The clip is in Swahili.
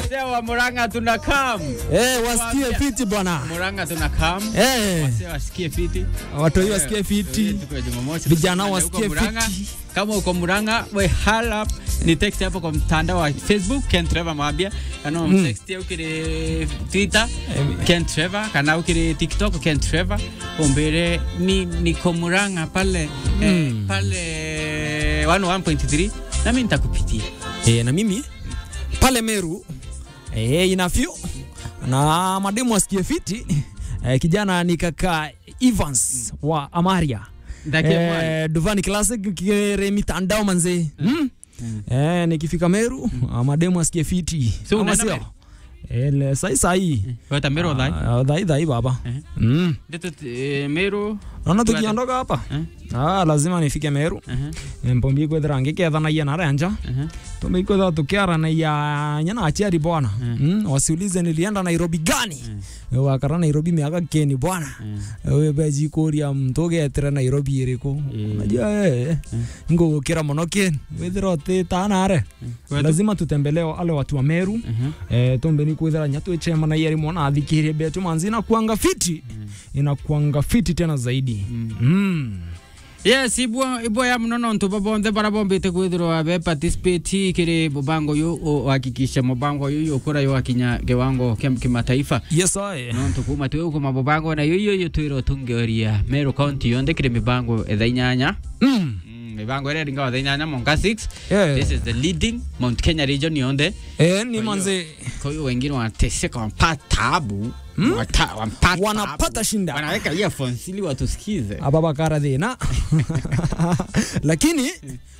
Wasee wa Murang'a tunakam. Eh, wasikie Waambia. fiti bwana. Murang'a tunakam. Eh, Wasee wasikie fiti. watoi wasikie fiti. Tuko ya Jumamosi. Vijana Tuko wasikie Murang'a. fiti. Kama uko Murang'a, we hala ni text hapo kwa mtandao wa Facebook Ken Trevor Mwambia kana Mm. text yao kile Twitter Ken Trevor kana ukile TikTok Ken Trevor ombere ni niko Murang'a pale eh, Mm. pale 101.3 nami nitakupitia Eh, na mimi pale Meru eh, inafyo na mademu wasikie fiti eh, kijana ni kaka Evans wa Amaria Ndakie mwali. eh, Duvani Classic kire mitandao manze mm. Eh, nikifika Meru ah, mademu wasikie fiti So Ama unaenda sio? Meru? Eh, le- sai sai Wata Meru dhai. Ah, dhai dhai baba Eh. mm. Ndio Meru. naona Tuende. tukiondoka hapa Eh. ah, lazima nifike Meru Eh. mpombi kwethira ngikethanaia na renja Eh. tumekwetha tukiaranaia nyana achiari bwana Mm. mm. wasiulize nilienda Nairobi gani wakara Nairobi miaka keni bwana we beji kuria mtu ugetire Nairobi iriku Mm. unajua eh ngugukira muno keni withira utitanare lazima tutembelee wale watu wa Meru Mhm. eh, tombe ni kwithira nyatu echema na yeri mwana athikirie betu manzi inakuanga fiti inakuanga fiti tena zaidi Mm. mm. yes ibwa ibwa ya mnono ntu babonthe bara bombite kwithirwa be participate kiri mubango yu uhakikisha mubango yu ukura yu akinya kiwango kia kimataifa yes I. no tukuma tu ukuma mubango na yuyo yu twiro tungeoria Meru County yonde kiri mibango etha inyanya mm. Mm, mibango ĩrĩa ringa etha inyanya monka 6 yeah. this is the leading Mount Kenya region yonde eh, ni Kwa manze kwa hiyo wengine wanateseka wanapata tabu Wata- wanapata wanapata tabu. shinda wanaweka earphones ili watusikize ababakara thina lakini